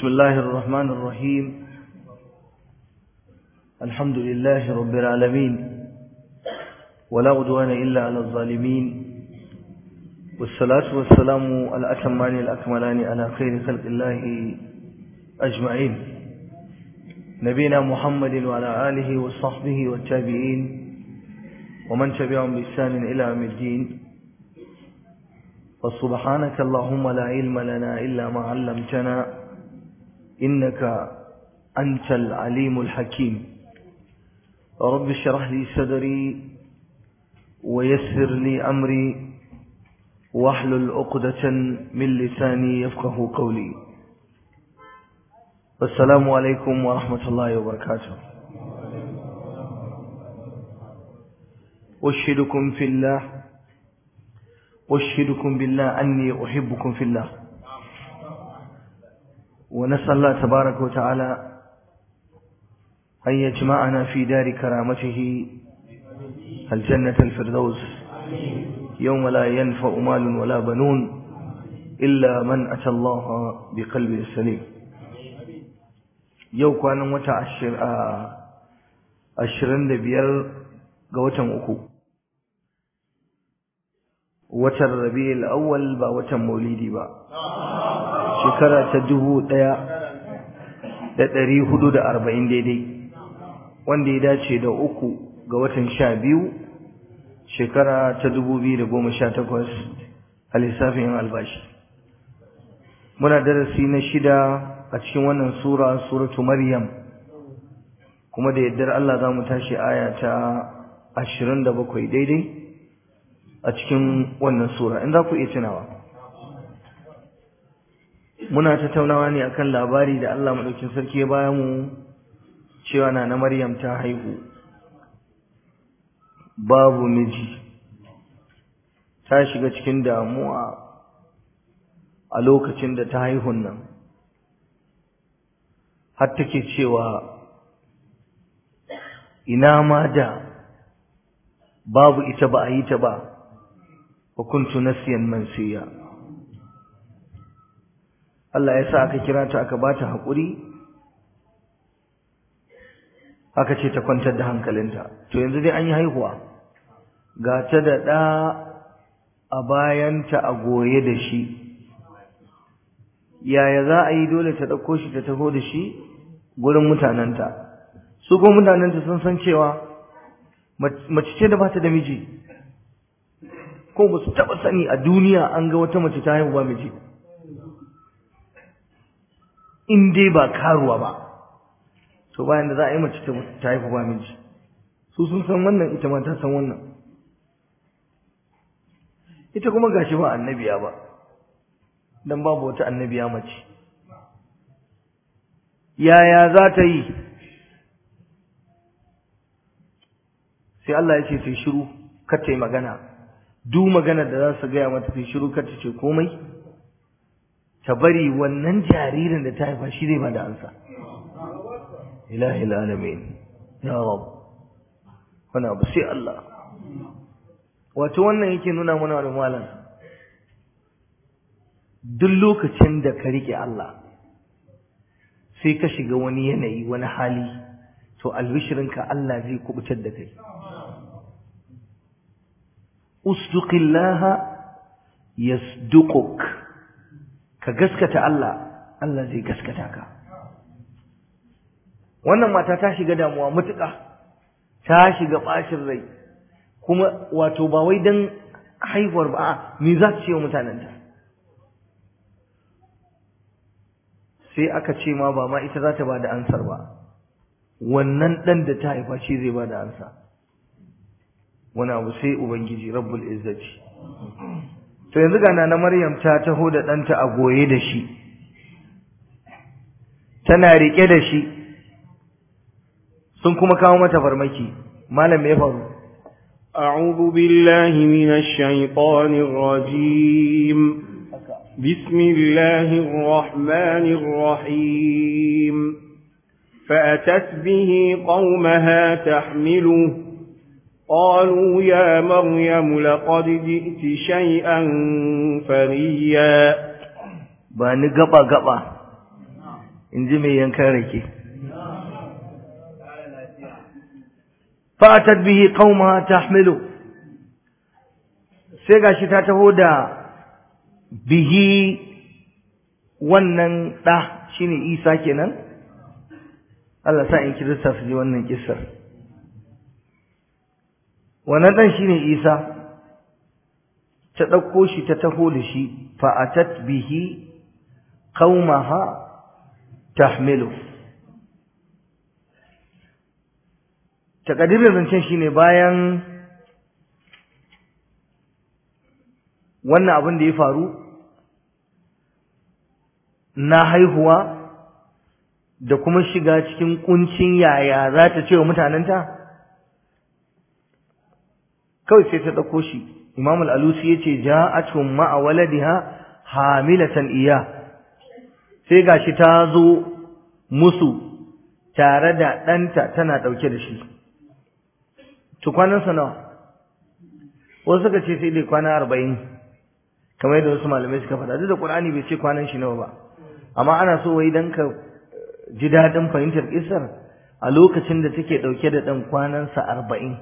بسم الله الرحمن الرحيم الحمد لله رب العالمين ولا عدوان إلا على الظالمين والصلاة والسلام الأتمان الأكملان على خير خلق الله أجمعين نبينا محمد وعلى آله وصحبه والتابعين ومن تبعهم بإحسان إلى يوم الدين فسبحانك اللهم لا علم لنا إلا ما علمتنا إنك أنت العليم الحكيم رب اشرح لي صدري ويسر لي أمري واحلل عقدة من لساني يفقه قولي والسلام عليكم ورحمة الله وبركاته أشهدكم في الله أشهدكم بالله أني أحبكم في الله ونسأل الله تبارك وتعالى أن يجمعنا في دار كرامته الجنة الفردوس يوم لا ينفع مال ولا بنون إلا من أتى الله بقلب سليم yau kwanan wata ashirin da biyar ga watan uku watan rabi'ul awwal ba watan maulidi ba shekara ta dubu ɗaya da ɗari hudu da arba'in daidai wanda ya dace da uku ga watan sha biyu shekara ta dubu biyu da goma sha takwas a lissafin albashi muna darasi na shida a cikin wannan sura suratu maryam kuma da yaddar Allah za mu tashi aya ta ashirin da bakwai daidai a cikin wannan sura in za ku iya tunawa muna tattaunawa ne akan labari da Allah maɗaukin sarki ya baya mu cewa na na maryam ta haihu babu miji ta shiga cikin damuwa a lokacin da ta haihun nan har take cewa ina ma da babu ita ba a yi ta ba wa kuntu nasiyan mansiya Allah ya sa aka kira ta aka bata haƙuri aka ce ta kwantar da hankalinta to yanzu dai an yi haihuwa ga ta da ɗa a bayanta a goye da shi yaya za a yi dole ta ɗauko shi ta taho da shi gurin mutanenta su kuma mutanenta sun san cewa mace ce da ba ta da miji ko ba su taɓa sani a duniya an ga wata mace ta haihu ba miji in dai ba karuwa ba to bayan da za a yi mace ta haihu ba miji su sun san wannan ita ma ta san wannan ita kuma gashi ba annabiya ba dan babu wata annabiya mace yaya za ta yi sai Allah ya ce sai shiru kar ta yi magana duk magana da za su gaya mata sai shiru kar ta ce komai ta bari wannan jaririn da ta haifa shi zai ba da ansa ilahi alamin ya rab wani abu sai Allah wato wannan yake nuna mana wani malam duk lokacin da ka rike Allah sai ka shiga wani yanayi wani hali to albishirinka Allah zai kubutar da kai usduqillaha yasduquk ka gaskata Allah Allah zai gaskata ka wannan mata ta shiga damuwa mutuka ta shiga bacin rai kuma wato ba wai dan haihuwar ba me za ta ce wa mutanenta sai aka ce ma ba ma ita za ta ba da ansar ba wannan ɗan da ta haifa shi zai ba da ansa wani abu sai ubangiji rabbul izzati to yanzu ga na maryam ta taho da ɗanta a goye da shi tana riƙe da shi sun kuma kawo mata farmaki malam ya faru أعوذ بالله من الشيطان الرجيم بسم الله الرحمن الرحيم فأتت به قومها تحمله قالوا يا مريم لقد جئت شيئا فريا ba ni gaba gaba in ji mai yankan rake fatat bihi qauma tahmilu sai gashi ta taho da bihi wannan ɗa shine isa kenan Allah sa in kirista su ji wannan kissar wannan ɗan shine isa ta ɗauko shi ta taho da shi fa'atat bihi qaumaha tahmilu takadirin zancen shine bayan wannan abin da ya faru na haihuwa da kuma shiga cikin kuncin yaya za ta ce wa mutanenta kawai sai ta ɗauko shi imam al'alusi ya ce ja'atun ma'a waladiha hamilatan iya sai gashi ta zo musu tare da ɗanta tana ɗauke da shi tukwanansa nawa wasu suka ce sai dai kwana arba'in kamar yadda wasu malamai suka faɗa duk da ƙur'ani bai ce kwanan shi nawa ba amma ana so wai dan ka ji daɗin fahimtar kisar a lokacin da take ɗauke da ɗan kwanansa arba'in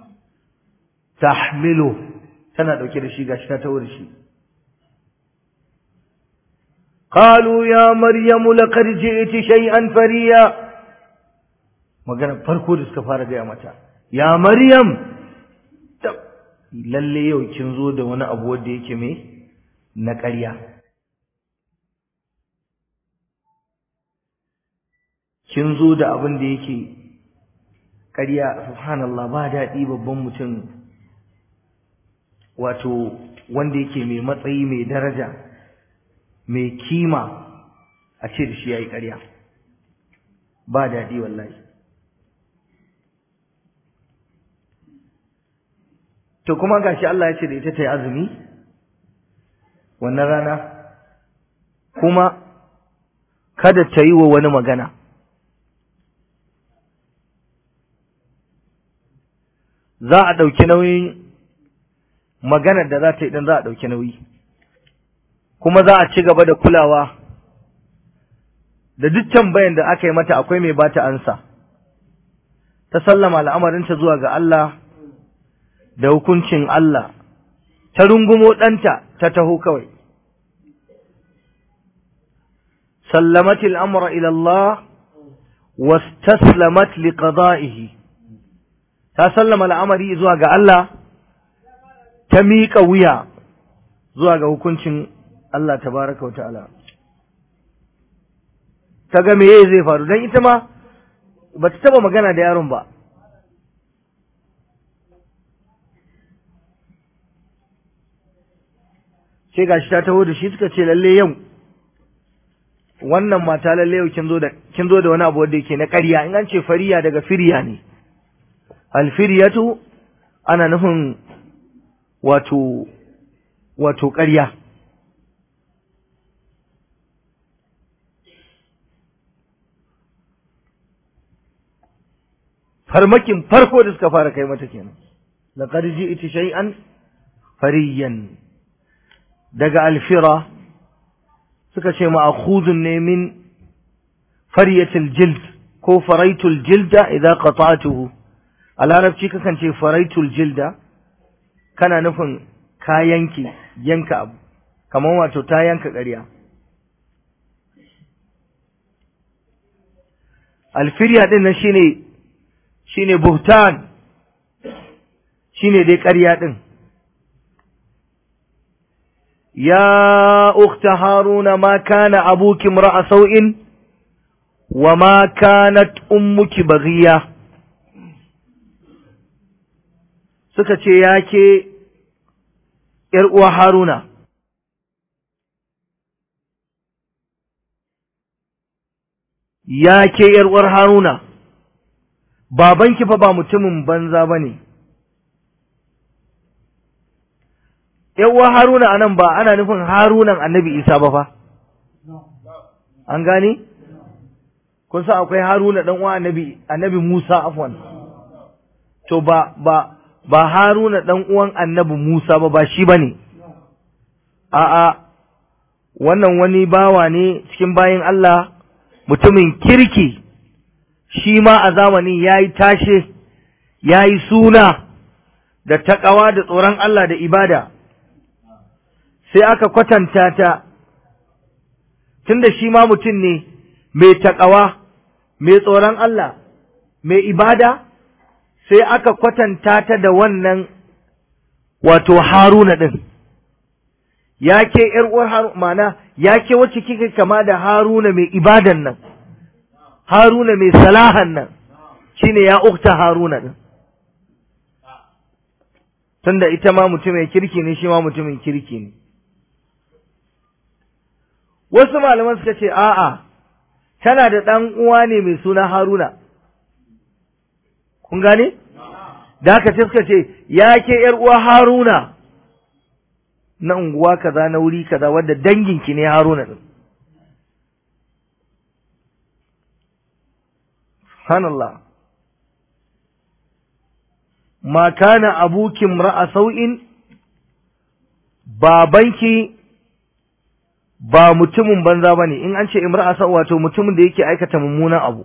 tahmilu tana ɗauke da shi gashi ta tawo da shi قالوا يا مريم لقد جئت شيئا فريا magana farko da suka fara gaya mata ya maryam lalle yau kin zo da wani abu wanda yake me na ƙarya kin zo da abin da yake ƙarya subhanallah ba daɗi babban mutum wato wanda yake mai matsayi mai daraja mai kima a ce da shi ya yi ƙarya ba daɗi wallahi to kuma gashi Allah ya ce da ita ta yi azumi wannan rana kuma kada ta yi wa wani magana za a ɗauki nauyin maganar da za ta yi ɗin za a ɗauki nauyi kuma za a ci gaba da kulawa da duk tambayan da aka yi mata akwai mai bata ansa ta sallama al'amarinta zuwa ga Allah da hukuncin Allah ta rungumo ɗanta ta taho kawai sallamat al'amura ila Allah wastaslamat liqada'ihi ta sallama al'amari zuwa ga Allah ta miƙa wuya zuwa ga hukuncin Allah tabaraka wa ta'ala ta ga meye zai faru don ita ma ba ta taba magana da yaron ba sai gashi ta taho da shi suka ce lalle yau wannan mata lalle yau kin zo da kin zo da wani abu wanda yake na ƙarya in an ce fariya daga firya ne alfiriyatu ana nufin wato wato ƙarya farmakin farko da suka fara kai mata kenan laqad ji'ti shay'an fariyan daga alfira suka ce ma'khudun ne min fariyatil jild ko faraitul jilda idan qata'tuhu a larabci kakan ce faraitul jilda kana nufin ka yanke yanka abu kamar wato ta yanka ƙarya alfirya din nan shine shine buhtan shine dai ƙarya din ya ukhta haruna ma kana abuki imra'a sau'in wa ma kanat ummuki baghiya suka ce ya ke ‘yar uwa haruna ya ke ‘yar uwar haruna babanki fa ba mutumin banza ba ne uwa haruna a nan ba ana nufin harunan annabi isa ba fa an gane kun sa akwai haruna ɗan uwa annabi annabi musa afwan to ba ba ba haruna ɗan uwan annabi musa ba ba shi ba ne a'a wannan wani bawa ne cikin bayin Allah mutumin kirki shi ma a zamanin ya yi tashe ya yi suna da taƙawa da tsoron Allah da ibada sai aka kwatanta ta tunda shi ma mutum ne mai taƙawa mai tsoron Allah mai ibada sai aka kwatanta ta da wannan wato haruna ɗin ya ke uwar haruna mana ya ke wacce kika kama da haruna mai ibadan nan haruna mai salahan nan shine ya ukta haruna ɗin tunda ita ma mutumin kirki ne shi ma mutumin kirki ne wasu malaman suka ce a'a tana da ɗan uwa ne mai suna haruna kun gane da haka sai suka ce ya ke ‘yar uwa haruna na unguwa kaza na wuri kaza wadda danginki ne haruna ɗin subhanallah ma kana abukin ra'a sau'in babanki ba mutumin banza ba ne in an ce imra'a sau wato mutumin da yake aikata mummunan abu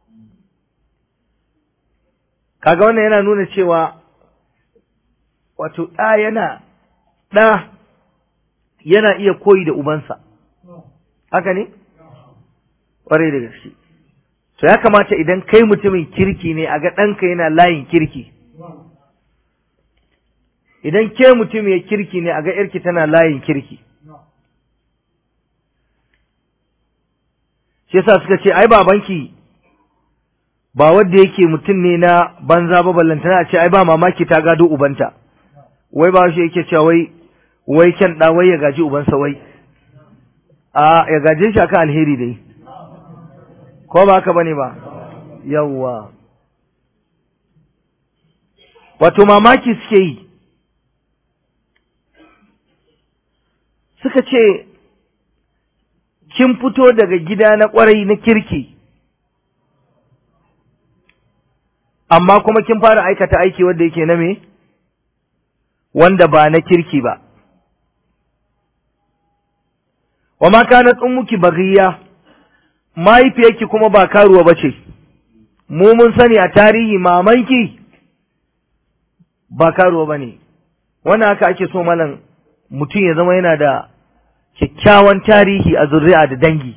kaga wannan yana nuna cewa wato ɗa yana ɗa yana iya koyi da ubansa haka ne ƙwarai da gaske to ya kamata idan kai mutumin kirki ne a ga ɗanka yana layin kirki idan ke mutum ya kirki ne a ga ‘yarki tana layin kirki shi yasa suka ce ai babanki ba wanda yake mutum ne na banza ba ballantana a ce ai ba mamaki ta gado ubanta wai ba shi yake cewa wai wai kyan da wai ya gaji ubansa wai a ya gaje shi akan alheri dai ko ba haka bane ba yawwa wato mamaki suke yi suka ce kin fito daga gida na kwarai na kirki amma kuma kin fara aikata aiki wanda yake na me wanda ba na kirki ba wa ma kanat ummuki baghiya mahaifiyarki kuma ba karuwa bace mu mun sani a tarihi mamanki ba karuwa bane wannan haka ake so malam mutum ya zama yana da kyakkyawan tarihi a zuri'a da dangi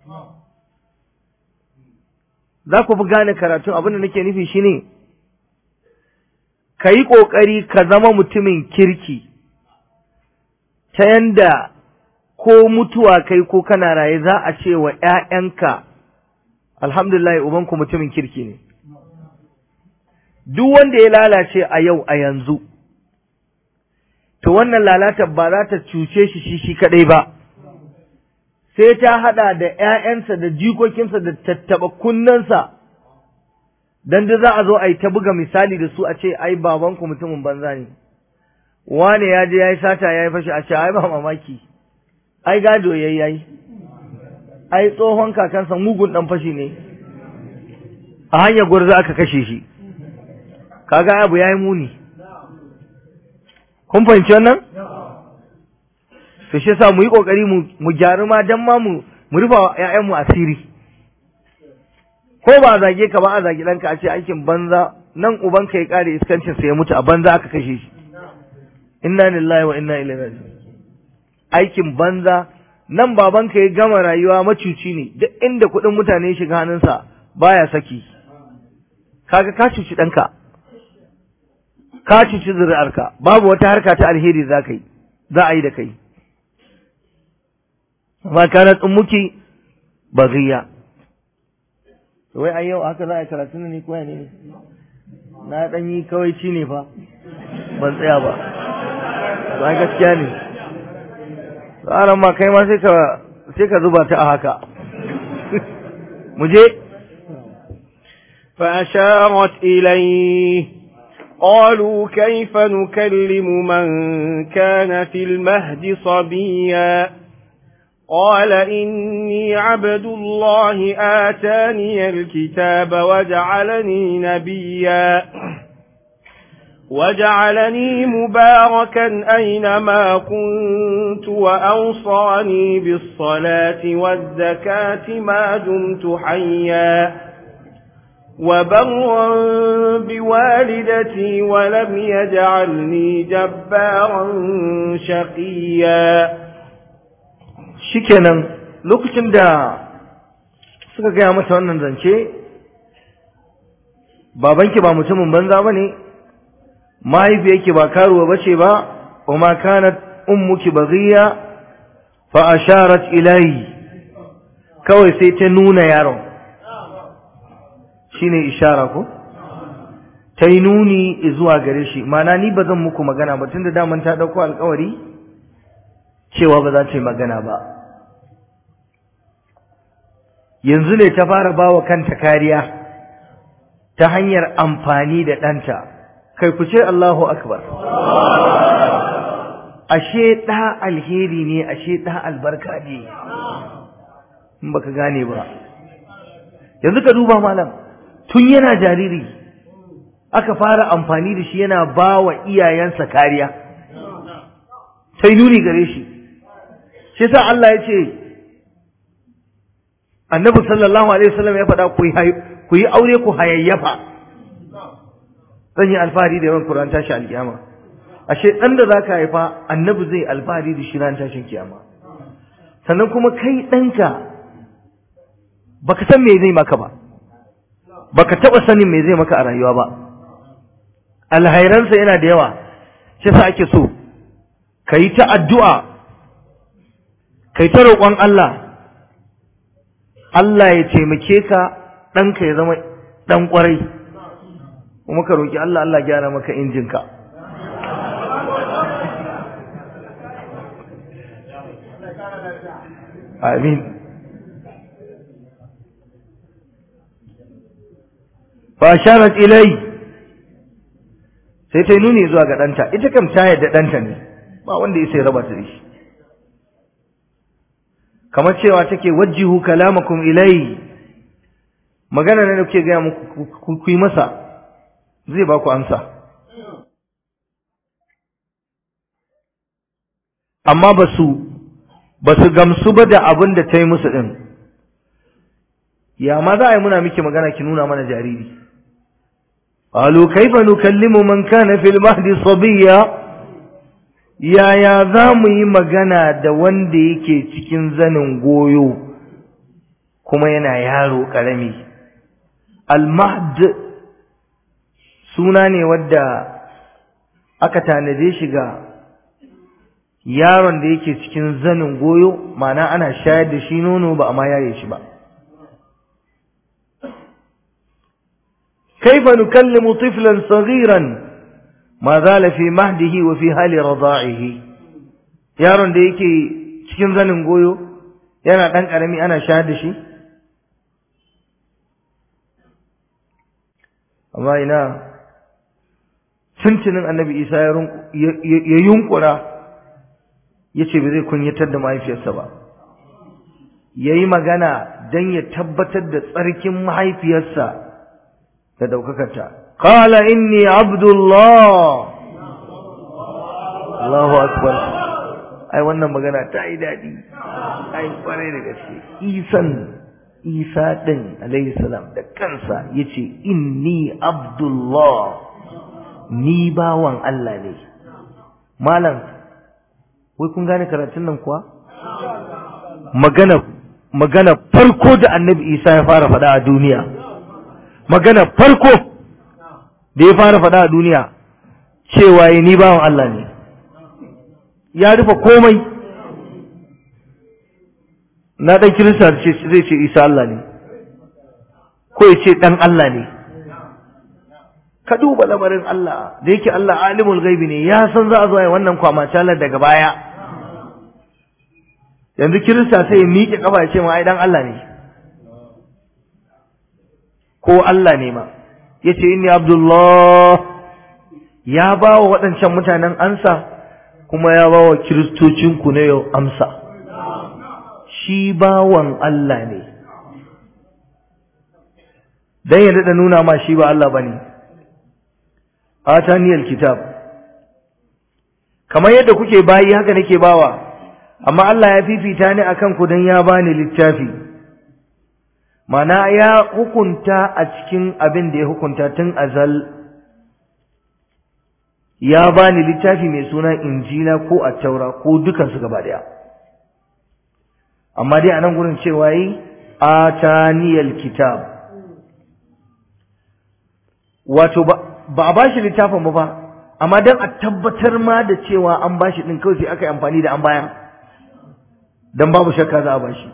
za ku fi gane karatun abin da nake nufi shine ka yi ƙoƙari ka zama mutumin kirki ta yanda ko mutuwa kai ko kana raye za a ce wa ‘ya'yanka alhamdulillah ubanku mutumin kirki ne duk wanda ya lalace a yau a yanzu to wannan lalatar ba za ta cuce shi shi shi kaɗai ba sai ta haɗa da ‘ya'yansa da jikokinsa da tattaɓa kunnensa don da za a zo a yi ta buga misali da su a ce ai babanku mutumin banza ne wane ya je ya yi sata ya yi fashi a ce ai ba mamaki ai gado ya yi ai tsohon kakansa mugun ɗan fashi ne a hanyar gwarza aka kashe shi kaga abu ya yi muni kun fahimci wannan to shi yasa mu yi kokari mu gyaru ma dan ma mu mu rufa ƴaƴan mu asiri ko ba a zage ka ba a zage ɗanka a ce aikin banza nan uban ka ya kare iskancin sa ya mutu a banza aka kashe shi inna lillahi wa inna ilaihi raji'un aikin banza nan baban ka ya gama rayuwa macuci ne duk inda kuɗin mutane ya shiga hannunsa baya saki kaga ka cuci ɗanka ka cuci zuri'arka babu wata harka ta alheri za ka yi za a yi da kai ma kanat ummuki baghiya wai ai yau haka za a karatu ne ko ne na dan yi kawai ci ne fa ban tsaya ba to ai gaskiya ne tsaran ma kai ma sai ka sai ka zuba ta a haka mu je فأشارت إليه قالوا كيف نكلم من كان في المهد صبيا قال إني عبد الله آتاني الكتاب وجعلني نبيا وجعلني مباركا أينما كنت وأوصاني بالصلاة والزكاة ما دمت حيا وبرا بوالدتي ولم يجعلني جبارا شقيا shikenan lokacin da suka gaya mata wannan zance babanki ba mutumin banza ba ne mahaifiyarki ba karuwa ba ce ba wa ma kanat ummuki baghiya fa asharat ilayhi kawai sai ta nuna yaron shine ishara ko ta yi nuni zuwa gare shi mana ni ba zan muku magana ba tunda daman ta dauko alkawari cewa ba za ta yi magana ba yanzu ne ta fara bawa kanta kariya ta hanyar amfani da ɗanta kai ku ce Allahu akbar ashe ɗa alheri ne ashe ɗa albarka ne in baka gane ba yanzu ka duba malam tun yana jariri aka fara amfani da shi yana ba wa iyayensa kariya sai nuni gare shi shi sa Allah ya ce annabi sallallahu alaihi wasallam ya faɗa ku yi aure ku hayayyafa zan yi alfahari da yawan Qur'an tashi alkiyama ashe dan da zaka haifa annabi zai alfahari da shi ran tashin kiyama sannan kuma kai ɗanka baka san me zai maka ba baka taba sanin me zai maka a rayuwa ba alhairansa yana da yawa shi yasa ake so kai ta addu'a kai ta roƙon Allah Allah ya taimake ka ɗanka ya zama ɗan ƙwarai kuma ka roƙi Allah Allah gyara maka injinka amin fa sharat ilai sai ta nuni zuwa ga ɗanta ita kam ta yadda ɗanta ne ba wanda ya sai raba ta da shi kamar cewa take wajjihu kalamakum ilai magana ne da kuke gaya muku ku yi masa zai ba ku amsa amma ba su ba su gamsu ba da abin da ta yi musu ɗin ya ma za a yi muna miki magana ki nuna mana jariri قالوا كيف نكلم من كان في المهد صبيا yaya za mu yi magana da wanda yake cikin zanin goyo kuma yana yaro ƙarami almahd suna ne wadda aka tanade shi ga yaron da yake cikin zanin goyo mana ana shayar da shi nono ba a ma yaye shi ba كيف نكلم طفلا صغيرا ما زال في مهده وفي حال رضاعه yaron da yake cikin zanin goyo yana ɗan ƙarami ana shayar da shi amma ina tuntunin annabi isa ya yunkura ya ce ba zai kunyatar da mahaifiyarsa ba ya yi magana don ya tabbatar da tsarkin mahaifiyarsa da daukakarta qala inni abdullah Allahu akbar ai wannan magana ta yi dadi ai kwarai da gaske isan isa din alayhi salam da kansa yace inni abdullah ni bawan Allah ne malam wai kun gane karatun nan kuwa magana magana farko da annabi isa ya fara faɗa a duniya magana farko da ya fara faɗa a duniya cewa ya ni bawan Allah ne ya rufe komai na ɗan kirista zai ce isa Allah ne ko ya ce ɗan Allah ne ka duba lamarin Allah da yake Allah alimul gaibi ne ya san za a zo wannan kwamacalar daga baya yanzu kirista sai ya miƙe ƙafa ya ce ma ai ɗan Allah ne ko Allah ne ma ya ce inni abdullah ya ba wa waɗancan mutanen ansa kuma ya ba wa kiristocinku na yau amsa shi bawan Allah ne don ya daɗa nuna ma shi ba Allah ba ne ataniyal kitab kamar yadda kuke bayi haka nake bawa amma Allah ya fifita ni akan ku dan ya bani littafi mana ya hukunta a cikin abin da ya hukunta tun azal ya bani littafi mai suna injila ko attaura ko dukansu gaba daya amma dai a nan gurin cewa yi ataniyal kitab wato ba a bashi littafin ba ba amma don a tabbatar ma da cewa an bashi din kawai sai aka yi amfani da an bayan don babu shakka za a bashi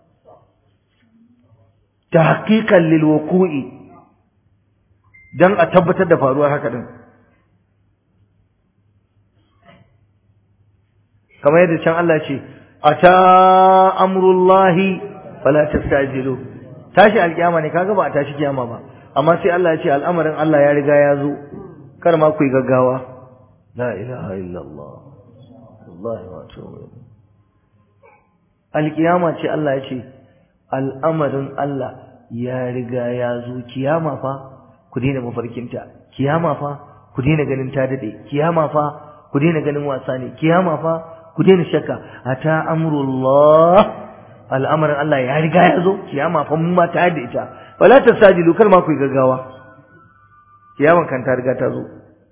ta hakikan lilwaku'i don a tabbatar da faruwar haka din kamar yadda can Allah ce ata amrullahi fala tastajilu tashi alkiyama ne kaga ba a tashi kiyama ba amma sai Allah ya ce al'amarin Allah ya riga ya zo kar ma ku yi gaggawa la ilaha illallah wallahi wa alkiyama ce Allah ya ce al'amarin Allah ya riga ya zo kiyama fa ku daina mafarkinta kiyama fa ku daina ganin ta dade kiyama fa ku daina ganin wasa ne kiyama fa ku daina shakka ata amrullah al'amarin Allah ya riga ya zo kiyama fa mun ma ta da ita wala tasajilu kar ma ku yi gaggawa kiyaman kan ta riga ta zo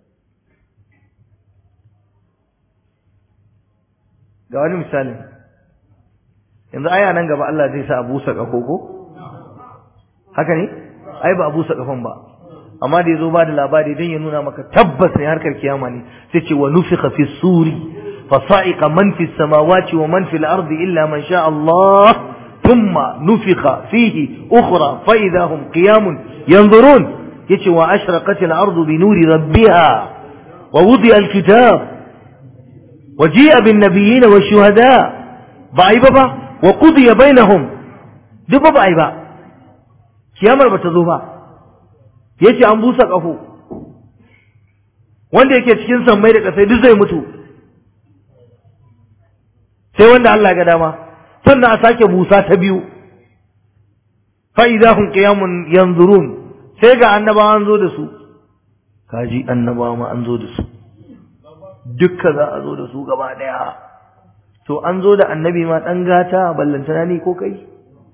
ga wani misali yanzu aya nan gaba Allah zai sa abu sa kafo ko haka ne ai ba abu sa kafan ba amma da yazo ba da labari dan ya nuna maka tabbas ne harkar kiyama ne sai ce wa nufikha fi suri fa sa'iqa man fi samawati wa man fi al-ardi illa man sha Allah thumma nufikha fihi ukhra fa idha hum qiyamun yanzurun yace wa ashraqat al-ardu bi nuri rabbiha wa wudi'a al-kitab wa ji'a bin nabiyyin wa shuhada ba ai ba ba wa qudiya bainahum duk ba ai ba kiyamar ba ta zo ba yace an busa kafo wanda yake cikin sammai da kasai duk zai mutu sai wanda Allah ya ga dama sannan a sake busa ta biyu fa idahum qiyamun yanzurun sai ga annabawa an zo da su kaji annabawa ma an zo da su dukka za a zo da su gaba daya to an zo da annabi ma dan gata ballantana ni ko kai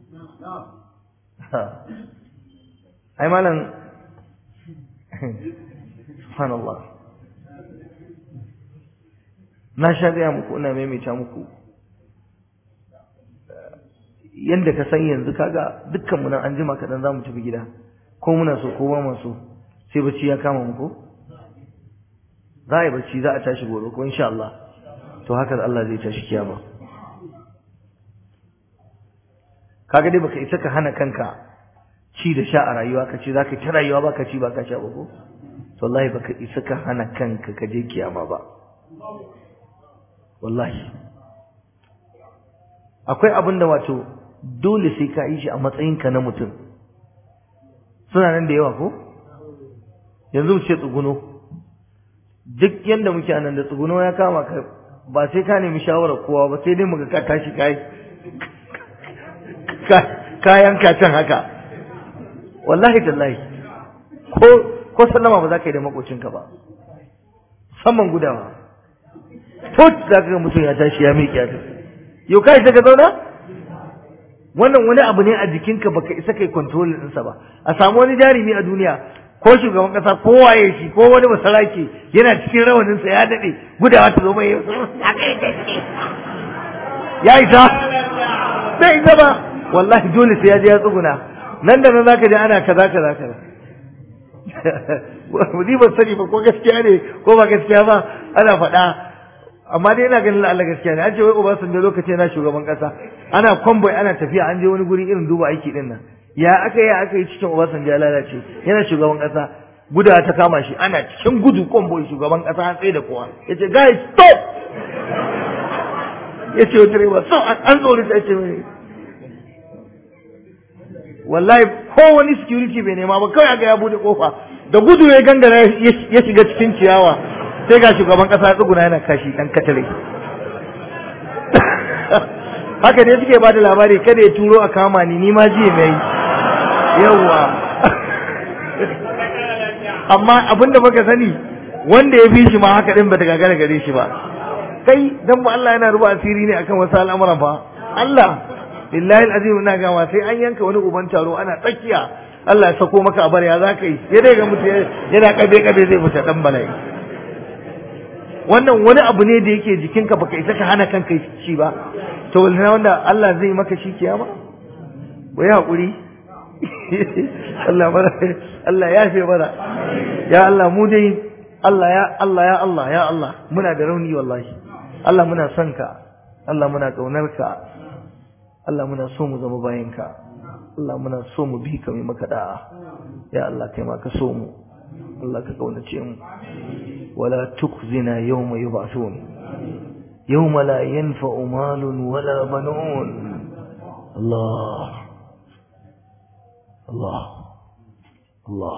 ai malam subhanallah na sha gaya muku ina maimaita muku yadda ka san yanzu kaga dukkanmu nan an jima kaɗan za mu tafi gida ko muna so ko ba mu so sai bacci ya kama mu ko za a yi bacci za a tashi gobe ko insha Allah to haka Allah zai tashi kiyama kaga dai baka isa ka hana kanka ci da sha a rayuwa ka ce za ka ta rayuwa ba ka ci ba ka sha ba ko to wallahi baka isa ka hana kanka ka je kiyama ba wallahi akwai abin da wato dole sai ka yi shi a matsayinka na mutum suna nan da yawa ko yanzu mu ce tsuguno duk yanda muke anan da tsuguno ya kama ka ba sai ka nemi shawarar kowa ba sai dai muga ka tashi kai kayan can haka wallahi tallahi ko ko sallama ba za ka yi da makocinka ba musamman gudawa tot za ka ga mutum ya tashi ya miƙe ta yau kai sai ka zauna wannan wani abu ne a jikinka baka isa kai control ɗinsa ba a samu wani jarumi a duniya ko shugaban kasa ko waye shi ko wani masaraki yana cikin rawaninsa ya daɗe gudawa ta zo mai ya isa bai isa ba wallahi dole sai ya je ya tsuguna nan da nan zaka ji ana kaza kaza kaza ni ban sani ba ko gaskiya ne ko ba gaskiya ba ana faɗa amma dai ina ganin Allah gaskiya ne an ce wai Obasanjo lokaci yana shugaban kasa ana convoy ana tafiya an je wani guri irin duba aiki din nan ya aka yi aka yi cikin Obasanjo ya lalace yana shugaban kasa guda ta kama shi ana cikin gudu convoy shugaban kasa an tsaye da kowa yace guys stop yace wa direba so an tsori ta ce mai wallahi ko wani security bai nema ba kawai aga ya bude kofa da gudu ya gangara ya shiga cikin ciyawa sai ga shugaban kasa ya tsuguna yana kashi dan katare haka dai suke bada labari kada ya turo a kama ni ni ma ji mai yawa amma abinda baka sani wanda ya fi shi ma haka din bata gagara gare shi ba kai dan ba Allah yana ruba asiri ne akan wasu al'amuran fa Allah billahi alazim ina ga ma sai an yanka wani uban taro ana tsakiya Allah ya sako maka abar ya zaka yi ya dai ga mutu yana kabe kabe zai fita dan bala'i wannan wani abu ne da yake jikinka baka isa ka hana kanka shi ba to wanda Allah zai maka shi kiyama ko ya hakuri Allah bara Allah ya fi bara ya Allah mu dai Allah ya Allah ya Allah ya Allah muna da rauni wallahi Allah muna son ka Allah muna kaunar ka Allah muna so mu zama bayan ka Allah muna so mu bi ka mai maka da'a ya Allah kai ma ka so mu Allah ka kaunace mu wala tukzina yawma yub'athun yawma la yanfa'u malun wala banun Allah Allah Allah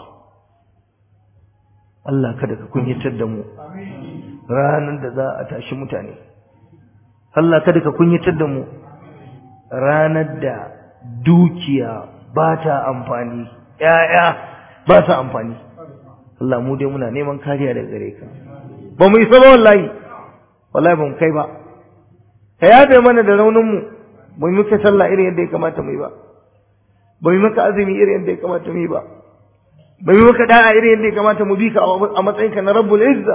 Allah kada ka kunyatar da mu ranar da za a tashi mutane Allah kada ka kunyatar da mu ranar da dukiya ba ta amfani ƴaƴa ba ta amfani Allah mu dai muna neman kariya daga gare ka ba mu isa ba wallahi wallahi ba mu kai ba ka yafe mana da raunin mu ba mu muka sallah irin yadda ya kamata mu yi ba ba mu maka azumi irin yadda ya kamata mu yi ba ba mu maka da'a irin yadda ya kamata mu bi ka a matsayinka na rabbul izza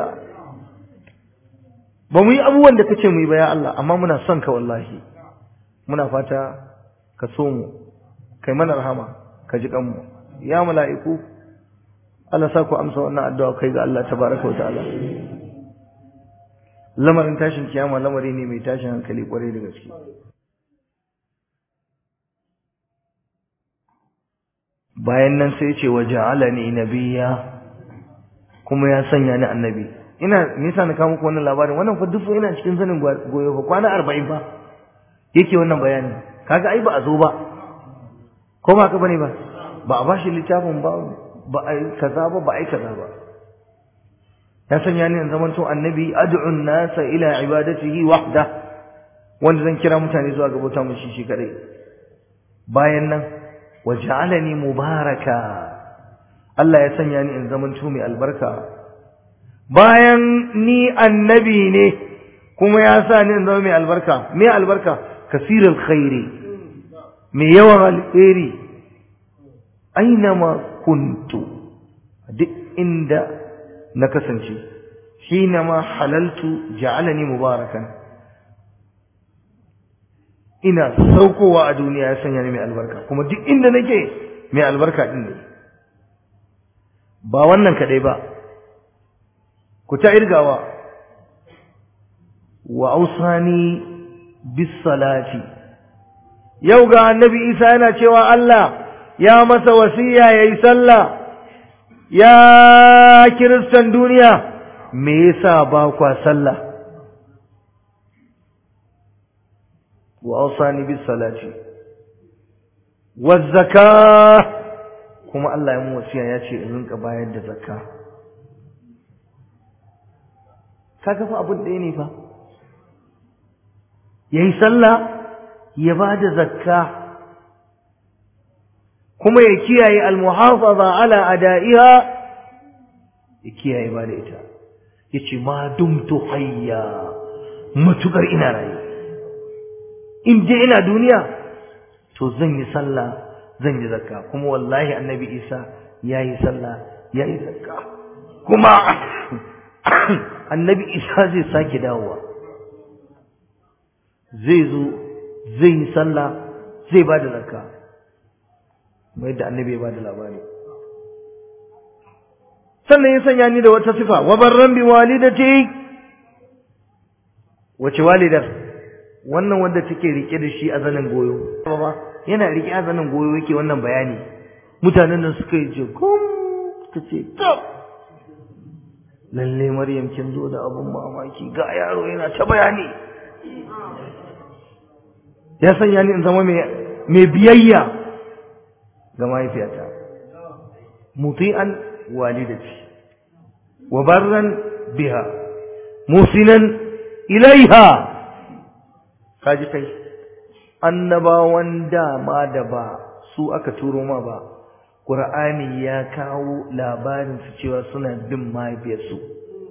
ba mu yi abubuwan da kace mu yi ba ya Allah amma muna son ka wallahi muna fata ka so mu kai mana rahama ka ji kanmu ya mala'iku Allah sa ku amsa wannan addu'a kai ga Allah tabaraka wa ta'ala lamarin tashin kiyama lamari ne mai tashin hankali kwarai da gaske bayan nan sai ce wa ja'alani nabiyya kuma ya sanya ni annabi ina nisa na kawo muku wannan labarin wannan fa duk ina cikin zanin goyo fa kwana 40 fa yake wannan bayani kaga ai ba a zo ba ko ba ka bane ba ba a bashi littafin ba ba ai kaza ba ba ai kaza ba ya sanya ni in zamanto annabi ad'u an-nasa ila ibadatihi wahda wanda zan kira mutane zuwa ga bauta mushi shi kadai bayan nan waj'alani mubaraka Allah ya sanya ni in zamanto mai albarka bayan ni annabi ne kuma ya sa ni in zama mai albarka me albarka kasirul khairi mai yawan alheri ainama kuntu duk inda na kasance hinama halaltu ja'alani mubarakan ina saukowa a duniya ya sanya ni mai albarka kuma duk inda nake mai albarka din ne ba wannan kadai ba ku ta irgawa wa ausani bis salati yau ga annabi Isa yana cewa Allah ya masa wasiya yayi sallah ya kiristan duniya me yasa ba kwa sallah wa awsani bis salati waz zakah kuma Allah ya mu wasiya ya ce in rinka bayar da zakka kaga fa abun ɗaya ne fa yayi sallah ya ba da zakka kuma ya kiyaye almuhafaza ala ada'iha ya kiyaye ba da ita yace ma dumtu hayya matukar ina rayu in je ina duniya to zan yi sallah zan yi zakka kuma wallahi annabi isa yayi sallah yayi zakka kuma annabi isa zai sake dawowa zai zo zai yi sallah zai ba da zakka mai da annabi ya ba da labari sannan ya sanya ni da wata sifa wa barran bi walidati wace walidar wannan wanda take rike da shi a zanin goyo yana rike a zanin goyo yake wannan bayani mutanen nan suka yi jigum ta ce tab lalle maryam kin zo da abun mamaki ga yaro yana ta bayani ya sanya ni in zama mai biyayya ga mahaifiyata muti'an walidati wa barran biha musinan ilaiha kaji kai annabawan dama da ba su aka turo ma ba Qur'ani ya kawo labarin su cewa suna bin mahaifiyarsu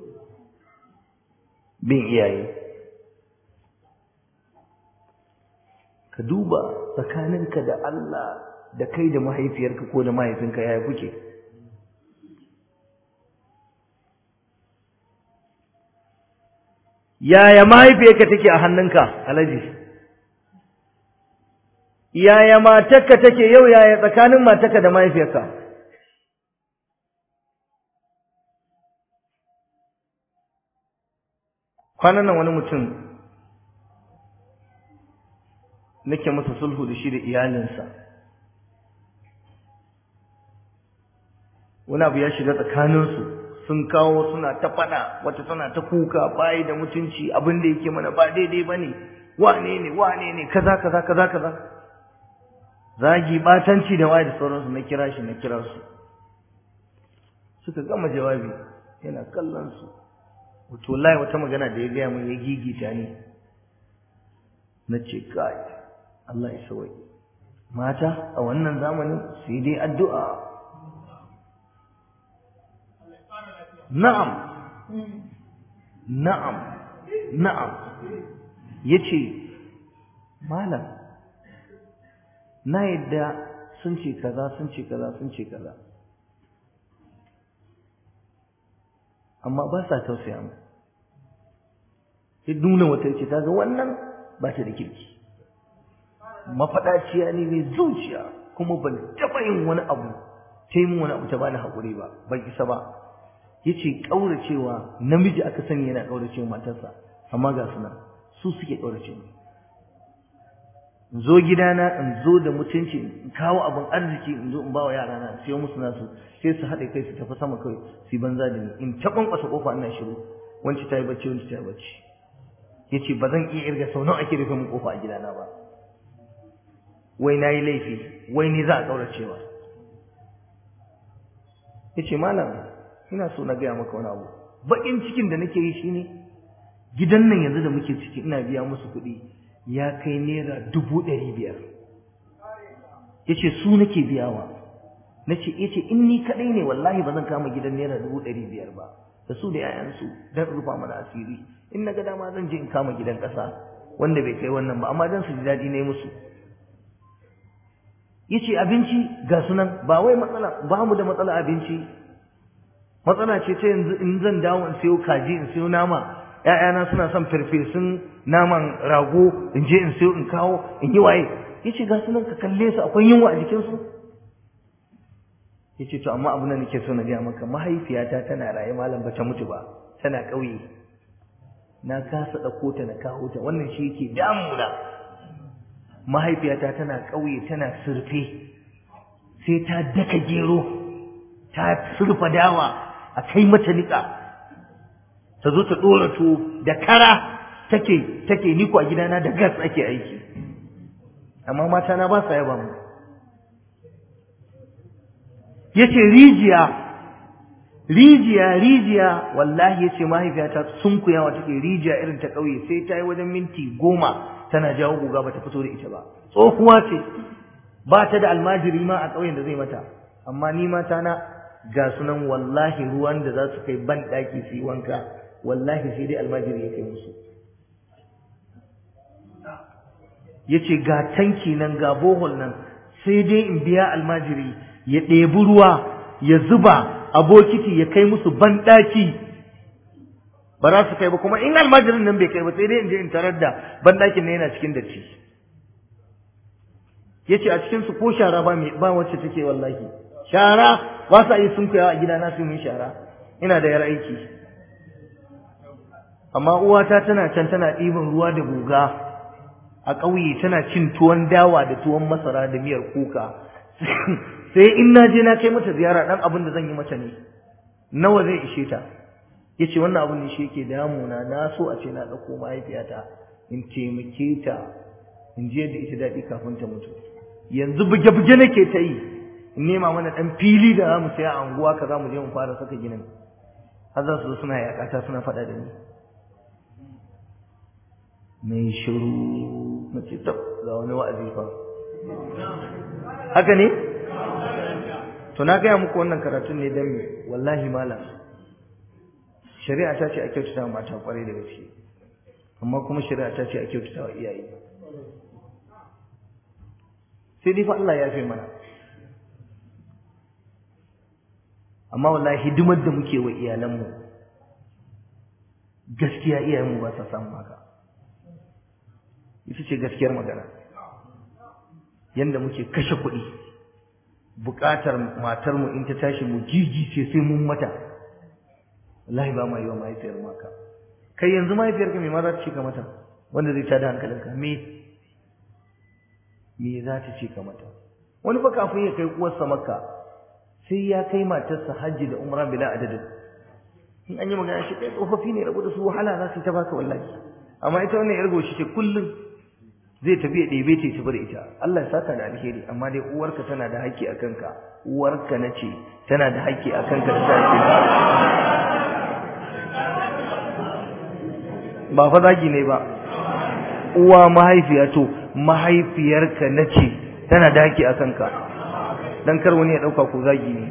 bin iyaye ka duba tsakaninka da Allah da kai da mahaifiyarka ko da mahaifinka yaya kuke yaya mahaifiyarka take a hannunka alaji yaya matarka take yau yaya tsakanin matarka da mahaifiyarka kwanan nan wani mutum nake masa sulhu da shi da iyalinsa wani abu ya shiga tsakaninsu sun kawo suna ta faɗa wata tana ta kuka bayi da mutunci abin da yake mana ba daidai ba ne wane ne wane ne kaza kaza kaza kaza zagi batanci da waye da sauransu na kira shi na kira su suka gama jawabi yana kallon su wato wallahi wata magana da ya gaya min ya gigita ni na ce kai Allah ya sawai mata a wannan zamanin sai dai addu'a na'am na'am na'am yace malam na yadda sun ce kaza sun ce kaza sun ce kaza amma ba sa tausaya mu ya nuna wata ce ta ga wannan ba ta da kirki mafaɗaciya ne mai zuciya kuma ban taɓa yin wani abu ta yi wani abu ta bani haƙuri ba ban isa ba ya ce ƙauracewa namiji aka sani yana ƙauracewa matarsa amma ga suna su suke ƙauracewa in zo gidana in zo da mutunci in kawo abin arziki in zo in ba wa yarana in siyo musu nasu sai su haɗe kai su tafi sama kawai su banza da ni in ta ƙwanƙwasa ƙofa ina shiru wanci ta yi bacci wanci ta yi bacci ya ce ba zan iya irga sau nawa ake rufe min ƙofa a gidana ba wai na yi laifi wai ni za a ƙauracewa ya ce malam ina so na gaya maka wani abu baƙin cikin da nake yi shine gidan nan yanzu da muke ciki ina biya musu kuɗi ya kai naira dubu ɗari biyar ya ce su nake biyawa na ce ya ce in ni kaɗai ne wallahi ba zan kama gidan naira dubu ɗari biyar ba da su da 'ya'yansu don rufa mana asiri in na ga dama zan je in kama gidan ƙasa wanda bai kai wannan ba amma don su ji daɗi ne musu ya ce abinci ga sunan ba wai matsala ba mu da matsala abinci matsala ce ta yanzu in zan dawo in siyo kaji in siyo nama ‘ya'yana suna son farfesun naman rago in je in siyo in kawo in yi waye ya ce ga sunan ka kalle su akwai yunwa a jikinsu ya ce to amma abu da nake so na gaya maka mahaifiyata tana raye malam ba ta mutu ba tana ƙauye na kasa ɗauko ta na kawo ta wannan shi yake damuna mahaifiyata tana ƙauye tana surfe sai ta daka gero ta surfa dawa a kai mata niƙa ta zo ta ɗora tuwo da kara take take niko a gidana da gas ake aiki amma mata na ba sa yaba mu yace rijiya rijiya rijiya wallahi yace mahaifiyata sun kuyawa take rijiya irin ta ƙauye sai ta yi wajen minti goma tana jawo guga bata fito da ita ba tsohuwa ce ba ta da almajiri ma a ƙauyen da zai mata amma ni mata na ga sunan wallahi ruwan da za su kai ban ɗaki su yi wanka wallahi sai dai almajiri ya kai musu ya ce ga tanki nan ga bohol nan sai dai in biya almajiri ya ɗebi ruwa ya zuba a bokiti ya kai musu ban ɗaki ba za su kai ba kuma in almajirin nan bai kai ba sai dai in je in tarar da ban ɗakin nan yana cikin datti ya ce a cikinsu ko shara ba ba wacce take wallahi shara ba sa yi sun a gidana su yi shara ina da yar aiki amma uwata tana can tana ɗiban ruwa da guga a ƙauye tana cin tuwon dawa da tuwon masara da miyar kuka sai in na je na kai mata ziyara ɗan abin da zan yi mata ne nawa zai ishe ta ya ce wannan abin da shi yake damuna na so a ce na ɗauko mahaifiyata in taimake ta in je da ita daɗi kafin ta mutu yanzu buge-buge nake ta yi in nema mana ɗan fili da za mu saya a unguwa ka za mu je mu fara saka ginin har za su zo suna yaƙata suna faɗa da ni mai shiru na ce tab ga wani wa'azi fa haka ne to na gaya muku wannan karatun ne don me wallahi malam shari'a ta ce a kyautata mata kwarai da gaske amma kuma shari'a ta ce a kyautata wa iyaye sai dai fa Allah ya fi mana amma wallahi hidimar da muke wa iyalanmu gaskiya iyayenmu ba sa samu haka ita ce gaskiyar magana yanda muke kashe kuɗi buƙatar matarmu in ta tashi mu gigice sai mun mata wallahi ba ma yi wa mahaifiyar maka kai yanzu mahaifiyarka me ma za ta ce ka mata wanda zai tada hankalinka me me za ta ce ka mata wani fa kafin ya kai uwarsa makka sai ya kai matarsa hajji da umra bila adadin in an yi magana shi kai tsofaffi ne rabu da su wahala za su ta baka wallahi amma ita wannan yar goshi ce kullum zai tafi ya ɗebe ta tafi da ita Allah ya saka da alheri amma dai uwarka tana da haƙƙi a kanka uwarka na ce tana da haƙƙi a kanka da ta ba fa zagi ne ba uwa mahaifiya to mahaifiyarka na ce tana da haƙƙi a kanka dan kar wani ya ɗauka ko zagi ne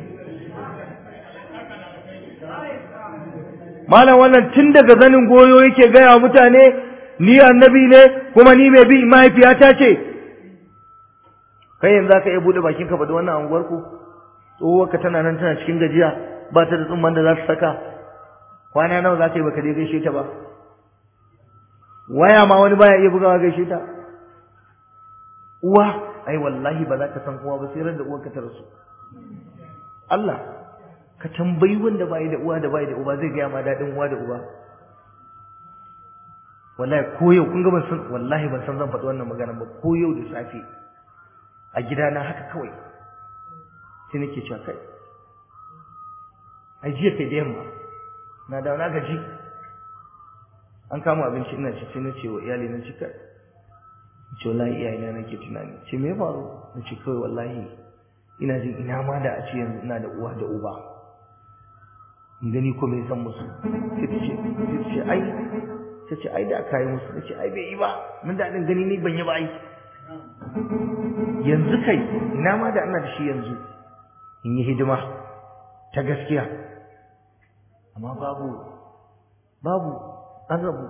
malam wannan tun daga zanin goyo yake gaya mutane ni annabi ne kuma ni mai bi mahaifiyata ce kai yanzu zaka iya bude bakin ka ba da wannan anguwar ku tsohuwarka tana nan tana cikin gajiya ba ta da tsumman da za ta saka kwana nawa za ka yi baka dai gaishe ta ba waya ma wani baya iya bugawa gaishe ta uwa ai wallahi ba za ka san uwa ba sai ran da uwarka ta rasu Allah ka tambayi wanda bai da uwa da bai da uba zai gaya ma daɗin uwa da uba wallahi ko yau kun ga ban san wallahi ban san zan faɗi wannan magana ba ko yau da safe a gidana haka kawai sai nake cewa kai ai jiya kai da yamma na da na gaji an kama abinci ina ci sai na ce wa iyali na ci kai ce wallahi iyayena nake tunani ce me ya faru na ce kawai wallahi ina jin ina ma da a ce yanzu ina da uwa da uba in gani ko me san musu sai ta ce sai ta ce ai ta ce ai da aka yi musu ta ce ai bai yi ba mun daɗin gani ni ban yi ba ai yanzu kai ina ma da ina da shi yanzu in yi hidima ta gaskiya amma babu babu an rabu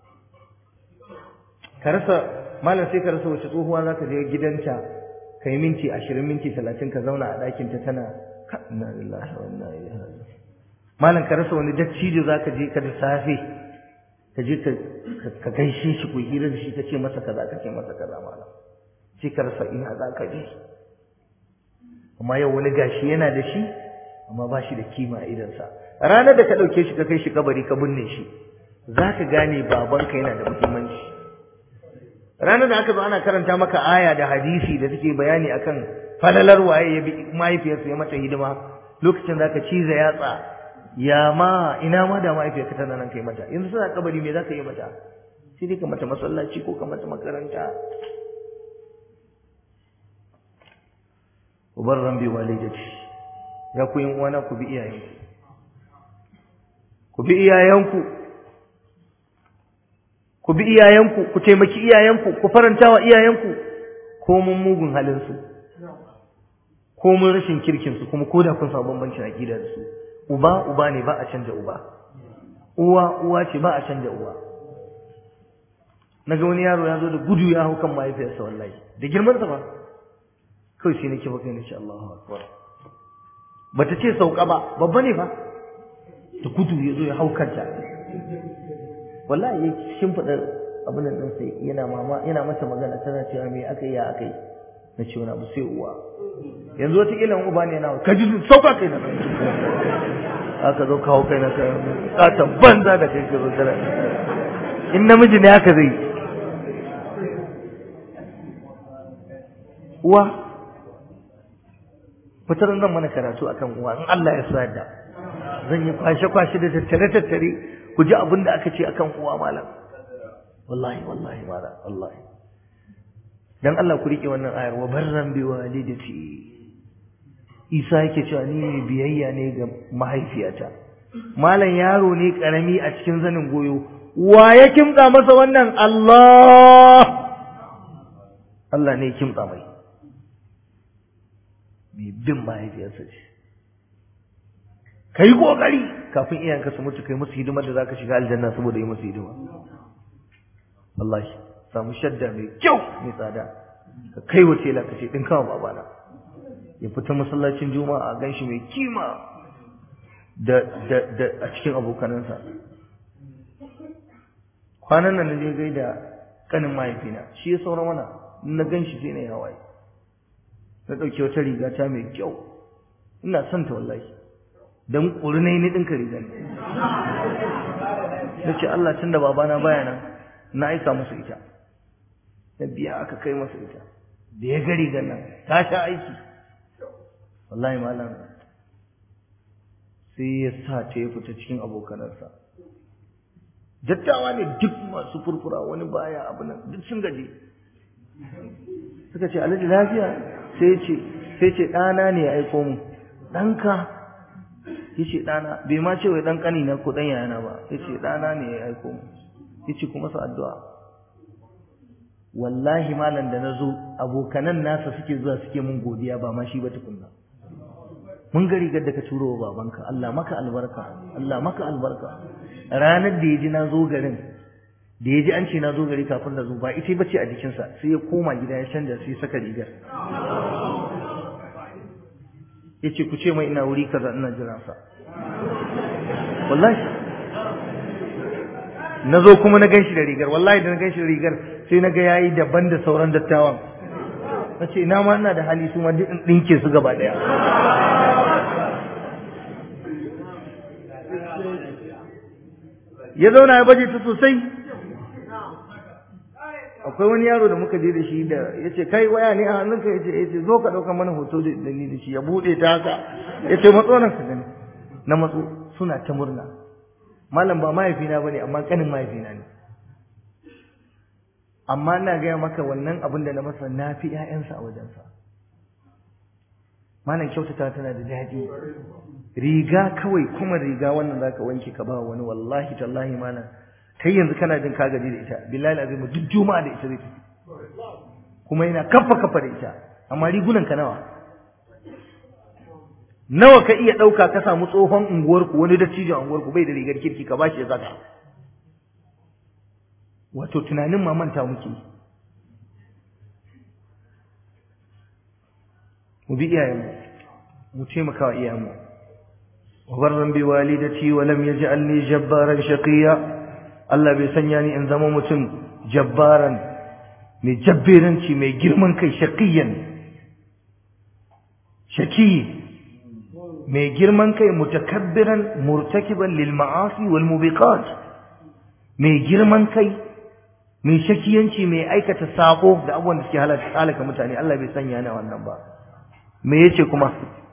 ka rasa malam sai ka rasa wace tsohuwa za ka je gidanta ka yi minti ashirin minti talatin ka zauna a ɗakinta tana ka inna lillahi wa inna ilaihi raji'un malam ka rasa wani dattijo za ka je ka da safe ka je ka gaishe shi ku hira da shi ka ce masa kaza ka ce masa kaza malam sai ka rasa ina za ka je amma yau wani gashi yana da shi amma ba shi da kima a idansa ranar da ka ɗauke shi ka kai shi kabari ka binne shi za ka gane babanka yana da muhimmanci ranar da aka zo ana karanta maka aya da hadisi da take bayani akan falalar waye ya bi mahaifiyarsa ya mata hidima lokacin za ka ciza yatsa ya ma ina ma da mahaifiyarka tana nan kai mata yanzu suna kabari me za ka yi mata sai dai ka mata masallaci ko ka mata makaranta ubarran bi walidati ya ku yin uwana ku bi iyayenku ku bi iyayenku ku bi iyayenku ku taimaki iyayenku ku faranta wa iyayenku ko mun mugun halin su ko mun rashin kirkin su kuma koda kun samu bambancin aqida da su uba uba ne ba a canja uba uwa uwa ce ba a canja uwa naga wani yaro ya zo da gudu ya hau kan mahaifiyarsa wallahi da girman sa ba kawai sai nake baka nace Allahu akbar bata ce sauka ba babba ne fa da gudu ya zo ya hau kanta wallahi ya shimfiɗa abin nan sai yana mama yana mata magana tana cewa me aka yi ya aka yi na ce wani abu sai uwa yanzu wata ilan uba ne yana ka ji sauka kai na aka zo kawo kai na kai katan banza da kai ka zo tana in namiji ne haka zai uwa fitar zan mana karatu akan uwa in Allah ya sa da zan yi kwashe kwashe da tattare tattare ku ji abin da aka ce akan uwa malam wallahi wallahi malam wallahi dan Allah ku rike wannan ayar wa barran bi walidati Isa yake cewa ni ne biyayya ne ga mahaifiyata malam yaro ne karami a cikin zanin goyo wa ya kimtsa masa wannan Allah Allah ne ya kimtsa mai mai bin mahaifiyarsa ce kai kokari kafin iyayenka su mutu kai musu hidimar da zaka shiga aljanna saboda yi musu hidima wallahi samu shadda mai kyau mai tsada ka kai wa tela ka ce ɗin kawo babana ya fita masallacin juma'a a ganshi mai kima da da da a cikin abokanansa kwanan nan na je gaida kanin mahaifina shi ya saura mana na ganshi sai na yi hawaye na ɗauki wata riga ta mai kyau ina son ta wallahi don ƙurinai ni ɗinka riga ne na ce Allah tun da babana baya nan na aika musu ita na biya aka kai masa ita da ya ga rigar nan ta sha aiki wallahi malam sai ya sa ta ya fita cikin abokanarsa dattawa ne duk masu furfura wani baya abu nan duk sun gaji suka ce alhaji lafiya sai ce sai ce ɗana ne ya aiko mu ɗanka ya ce ɗana bai ma ce wai ɗan ƙani na ko ɗan yana ba ya ce ɗana ne ya aiko mu ya ce kuma su addu'a wallahi malam da na zo abokanan nasa suke zuwa suke mun godiya ba ma shi ba tukunna mun ga rigar da ka turo wa babanka Allah maka albarka Allah maka albarka ranar da ya ji na zo garin da ya ji an ce na zo gari kafin na zo ba ita ba ce a jikinsa sai ya koma gida ya canja sai ya saka rigar ya ce ku ce mai ina wuri kaza ina jiransa wallahi na zo kuma na ganshi da rigar wallahi da na ganshi da rigar sai na ga yayi daban da sauran dattawan na ce ina ma ina da hali su ma duk in ɗinke su gaba ɗaya ya zauna ya baje ta sosai akwai wani yaro da muka je da shi da ya ce kai waya ne a hannunka ya ce ya ce zo ka ɗauka mana hoto da ni da shi ya buɗe ta haka ya ce matso nan ka gani na matso suna ta murna malam ba mahaifina ba ne amma ƙanin mahaifina ne amma ina gaya maka wannan abin da na masa na fi ‘ya'yansa a wajensa malam kyautata tana da daɗi riga kawai kuma riga wannan zaka wanke ka ba wani wallahi tallahi malam kai yanzu kana jin ka gaji da ita billahi azim duk juma'a da ita zai tafi kuma yana kafa kafa da ita amma rigunan ka nawa nawa ka iya ɗauka ka samu tsohon unguwarku wani dattijon unguwarku bai da rigar kirki ka bashi ya saka wato tunanin ma manta muke mu bi iyayenmu mu taimaka wa iyayenmu wa barran bi walidati wa lam yaj'alni jabbaran shaqiya Allah bai sanya ni in zama mutum jabbaran mai jabberanci mai girman kai shaqiyan shaki mai girman kai mutakabbiran murtakiban lil ma'asi wal mubiqat mai girman kai mai shakiyanci mai aikata sako da abubuwan da suke halaka mutane Allah bai sanya ni wannan ba me yace kuma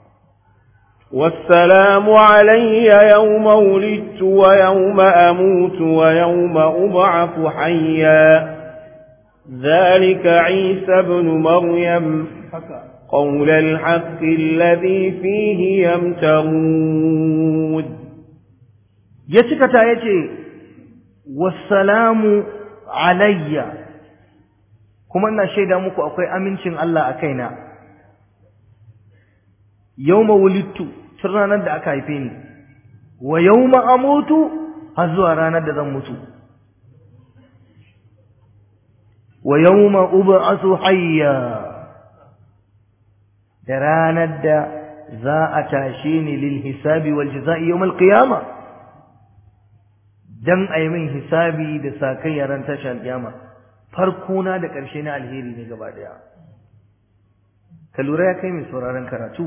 والسلام علي يوم ولدت ويوم أموت ويوم أبعث حيا ذلك عيسى بن مريم قول الحق الذي فيه يمترون يتكتا يتي والسلام علي kuma ina shaida muku akwai amincin Allah a kaina yawma wulidtu tun ranar da aka haife ni wa yawma amutu har zuwa ranar da zan mutu wa yawma ub'athu hayya da ranar da za a tashe ni lil hisabi wal jazaa'i yawm al qiyama dan ayi min hisabi da sakai yaran tashar kiyama farko na da ƙarshe na alheri ne gaba daya ka lura ya kai mai sauraron karatu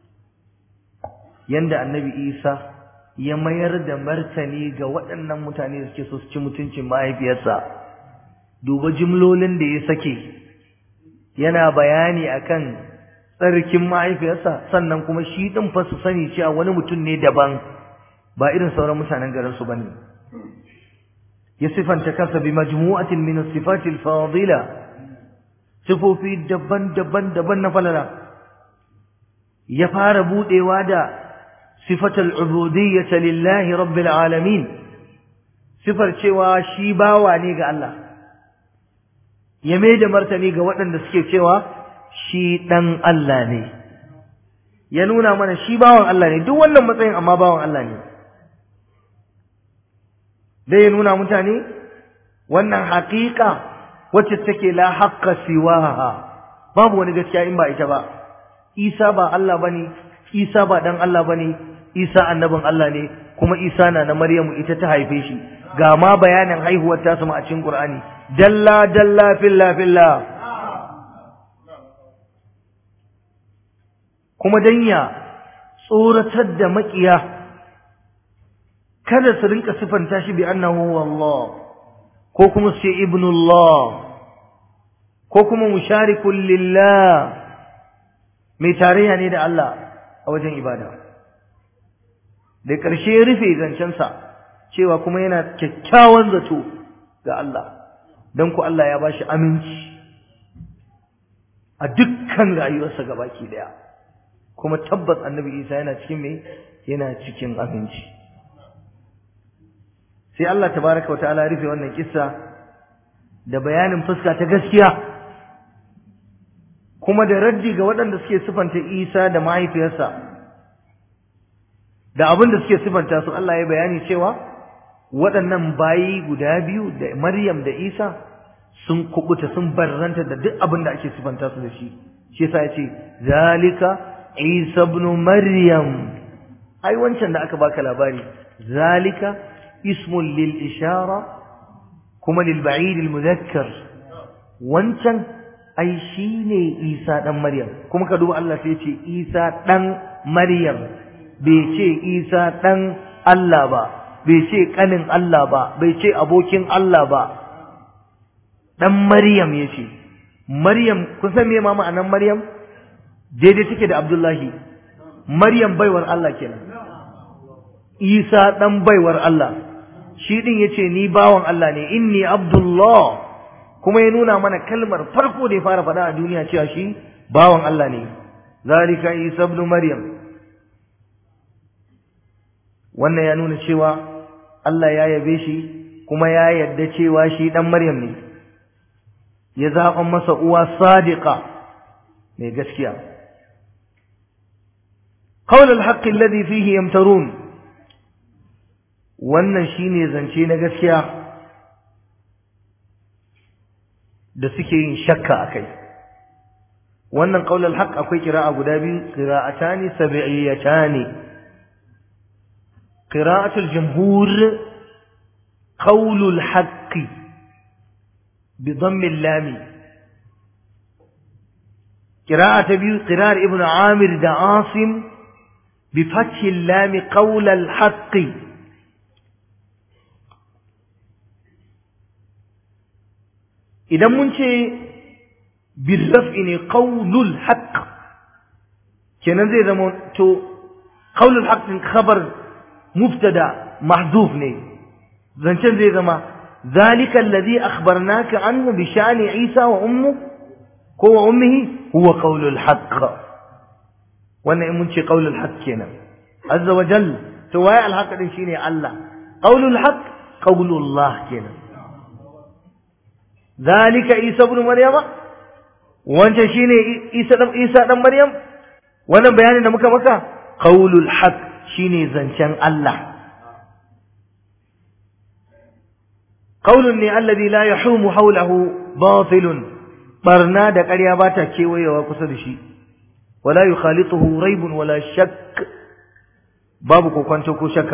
yanda annabi isa ya mayar da martani ga waɗannan mutane da suke so su ci mutuncin mahaifiyarsa duba jimlolin da ya sake yana bayani akan tsarkin mahaifiyarsa sannan kuma shi ɗin fa su sani cewa wani mutum ne daban ba irin sauran mutanen garin su bane ya sifanta kansa bi majmu'atin min as-sifati al-fadila sifofi daban-daban daban na falala ya fara budewa da sifatul ubudiyyah lillahi rabbil alamin sifar cewa shi bawa ne ga Allah ya mai da martani ga waɗanda suke cewa shi ɗan Allah ne ya nuna mana shi bawan Allah ne duk wannan matsayin amma bawan Allah ne dai ya nuna mutane wannan haqiqa wacce take la haqqa siwaha babu wani gaskiya in ba ita ba Isa ba Allah bane Isa ba dan Allah bane Isa annabin Allah ne kuma Isa na na Maryamu ita ta haife shi ga ma bayanin haihuwar ta sama a cikin Qur'ani dalla dalla filla filla kuma danya tsoratar da makiya kada su rinka sifanta shi bi annahu wallah ko kuma su ce ibnullah ko kuma musharikun lillah mai tarayya ne da Allah a wajen ibada da ƙarshe ya rufe zancensa cewa kuma yana kyakkyawan zato ga Allah don ku Allah ya bashi aminci a dukkan rayuwarsa gabaki daya kuma tabbas annabi Isa yana cikin me yana cikin aminci sai Allah tabaraka wa ta'ala rufe wannan kissa da bayanin fuska ta gaskiya kuma da raddi ga waɗanda suke sifanta Isa da mahaifiyarsa da abin da suke sifanta su Allah ya bayani cewa waɗannan bayi guda biyu da Maryam da Isa sun kubuta sun barranta da duk abin da ake sifanta su da shi shi yasa yace zalika Isa ibn Maryam ai wancan da aka baka labari zalika ismun lil ishara kuma lil ba'id al mudhakkar wancan ai shine Isa dan Maryam kuma ka duba Allah sai ce Isa dan Maryam bai ce Isa dan Allah ba bai ce kanin Allah ba bai ce abokin Allah ba dan Maryam yace Maryam kun san me ma ma'anar Maryam daidai take da Abdullahi Maryam baiwar Allah kenan Isa dan baiwar Allah shi din yace ni bawan Allah ne inni Abdullah kuma ya nuna mana kalmar farko da ya fara faɗa a duniya cewa shi bawan Allah ne zalika Isa ibn Maryam wannan ya nuna cewa Allah ya yabe shi kuma ya yarda cewa shi dan Maryam ne ya zaɓa masa uwa sadiqa mai gaskiya qawl al-haqq alladhi fihi yamtarun wannan shine zance na gaskiya da suke yin shakka akai wannan qawl al-haqq akwai qira'a guda biyu qira'atani sab'iyatani قراءة الجمهور قول الحق بضم اللام قراءة بيو قراءة ابن عامر دا عاصم بفتح اللام قول الحق إذا منشي بالرفع قول الحق كان زي زمان تو قول الحق خبر مبتدا محذوف ne zancen zai zama zalika alladhi akhbarnaka anhu bi sha'ni isa wa ummu ko wa ummihi huwa qawlul haqq wannan in mun ce qawlul haqq kenan azza wa jal to waye al haqq din shine Allah qawlul haqq qawlullah kenan zalika isa ibn maryama wancan shine isa dan isa dan maryam wannan bayanin da muka maka qawlul haqq shine zancen Allah qaulun ne alladhi la yahumu hawlahu batilun barna da ƙarya ba ta kewayewa kusa da shi wala yukhalituhu raibun wala shakk babu kokwanto ko shakka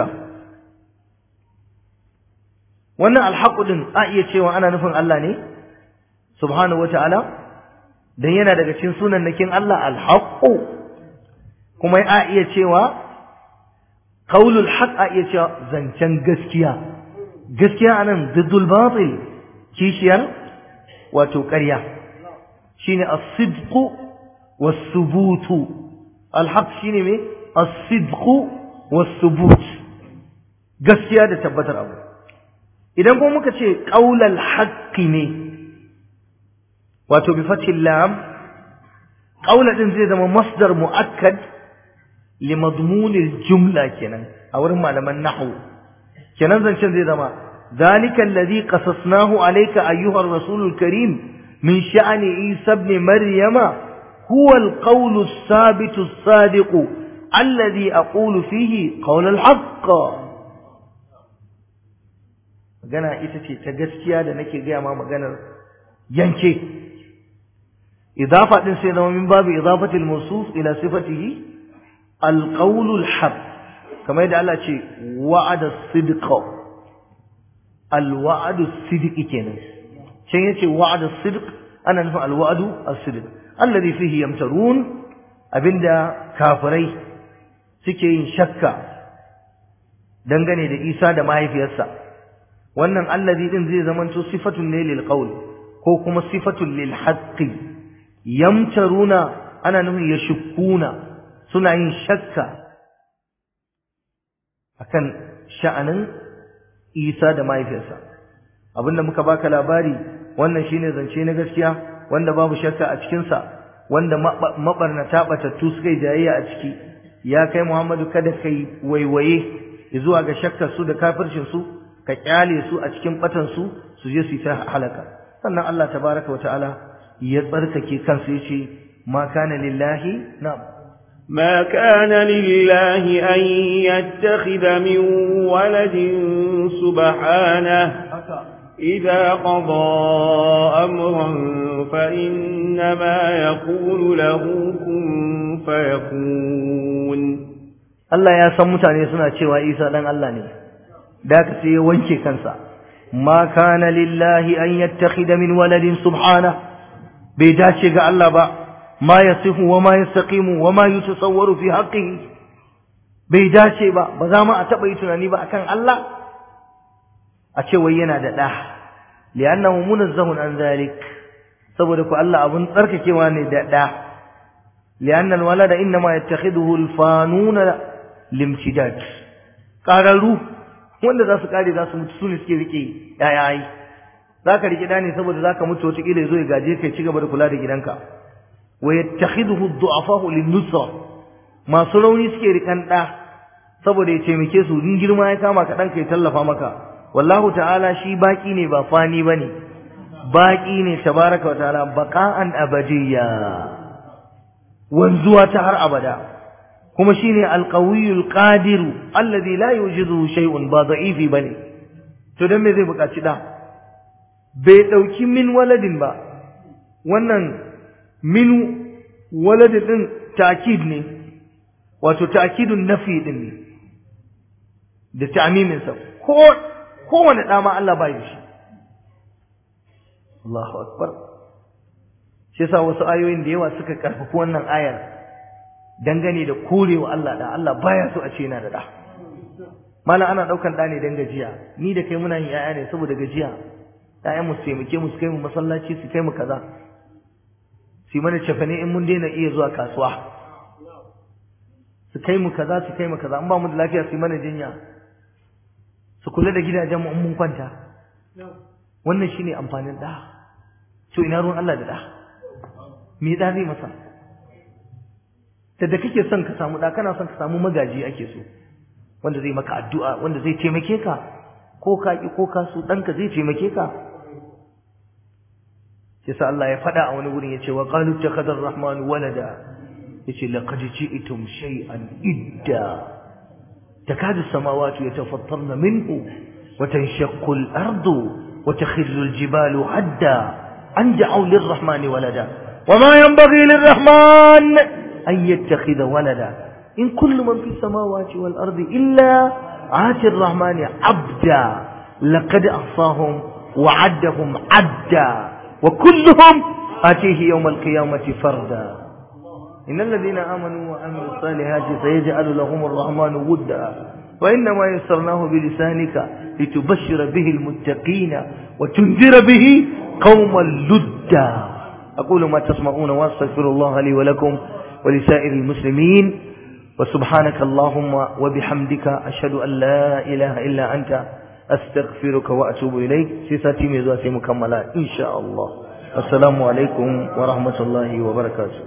wannan alhaqu din a iya cewa ana nufin Allah ne subhanahu wata'ala dan yana daga cikin sunan nakin Allah alhaqu kuma a iya cewa qaulul haqq a iya cewa zancen gaskiya gaskiya anan diddul batil kishiyar wato ƙarya shine as-sidq was-subut al-haqq shine me as-sidq was-subut gaskiya da tabbatar abu idan kuma muka ce qaulal haqqi ne wato bi fathil lam qaula din zai zama masdar muakkad li madmunil jumla kenan a wurin malaman nahwu kenan zancen zai zama ذلك الذي قصصناه عليك أيها الرسول الكريم من شأن عيسى ابن مريم هو القول الثابت الصادق الذي أقول فيه قول الحق magana ita ce ta gaskiya da nake gaya ma maganar yanke idafa din sai zama min babu idafatil mawsuf ila sifatihi alqawlul haq kamar yadda Allah ce wa'ada sidqa alwa'adu sidqi kenan can yace wa'ada sidq ana nufin alwa'adu as-sidq alladhi fihi yamtarun abinda kafirai suke yin shakka dangane da Isa da mahaifiyarsa wannan allazi din zai zamanto sifatun ne lil qawl ko kuma sifatun lil haqqi yamtaruna ana nufin yashkuna suna yin shakka akan sha'anin Isa da mahaifiyarsa abinda muka baka labari wannan shine zance na gaskiya wanda babu shakka a cikin sa wanda mabarnata batattu suka yi jayayya a ciki ya kai Muhammadu kada kai waiwaye zuwa ga shakkar su da kafircin su ka kyale su a cikin batan su su je su yi ta halaka sannan Allah tabaraka wa ta'ala ya tsarkake kansa yace ma kana lillahi na'am ما كان لله أن يتخذ من ولد سبحانه إذا قضى أمرا فإنما يقول له كن فيكون Allah ya san mutane suna cewa Isa dan Allah ne da ka sai ya wanke kansa ma kana lillahi an yattakhidha min waladin subhana bai dace ga Allah ba ma yasifu wa ma yastaqimu wa ma yutasawwaru fi haqqihi bai dace ba ba za mu a taba yi tunani ba akan Allah a ce wai yana da da li'annahu munazzahun an zalik saboda ku Allah abun tsarkakewa ne da da li'anna alwalada inma yattakhidhuhu alfanuna limtidad qararu wanda za su kare za su mutu su ne suke rike yaya ai za ka rike da ne saboda za ka mutu wata kila ya zo ya gaje kai ci gaba da kula da gidanka wa yattakhidhu ad-du'afa lin-nusra masu rauni suke rikan da saboda ya taimake su in girma ya kama ka dan kai tallafa maka wallahu ta'ala shi baki ne ba fani bane baki ne tabaraka wa ta'ala baqa'an abadiyya wanzuwa ta har abada kuma shine al-qawiyul qadir alladhi la yujidu shay'un ba da'ifi bane to dan me zai buƙaci da bai dauki min waladin ba wannan min waladin din ta'kid ne wato ta'kidun nafi din ne da ta'mimin sa ko kowane da ma Allah bai shi Allahu akbar shi yasa wasu ayoyin da yawa suka karfafa wannan ayar dangane da korewa Allah da Allah baya so a ce yana da da mala ana daukan da ne dan gajiya ni da kai muna yin yaya ne saboda gajiya ƴaƴan mu su taimake mu su kai mu masallaci su kai mu kaza su mana cefane in mun daina iya zuwa kasuwa su kai mu kaza su kai mu kaza in ba mu da lafiya su mana jinya su kula da gidajen mu in mun kwanta wannan shine amfanin da to ina ruwan Allah da da me da zai masa da kake son ka samu da kana son ka samu magaji ake so wanda zai maka addu'a wanda zai taimake ka ko ka ki ko ka so danka zai taimake ka yasa Allah ya fada a wani gurin yace wa qalu takhadha ar-rahman walada yace laqad ji'tum shay'an idda takadu as-samawati yatafattarna minhu wa tanshaqqu al-ardu wa takhillu al-jibalu hadda an da'u lir-rahmani walada وما ينبغي للرحمن أن يتخذ ولدا إن كل من في السماوات والأرض إلا عاتي الرحمن عبدا لقد أحصاهم وعدهم عدا وكلهم آتيه يوم القيامة فردا إن الذين آمنوا وعملوا الصالحات سيجعل لهم الرحمن ودا وإنما يسرناه بلسانك لتبشر به المتقين وتنذر به قوما لدا أقول ما تسمعون وأستغفر الله لي ولكم ولسائر المسلمين وسبحانك اللهم وبحمدك أشهد أن لا إله إلا أنت أستغفرك وأتوب إليك سيساتي ميزواتي مكملات إن شاء الله السلام عليكم ورحمة الله وبركاته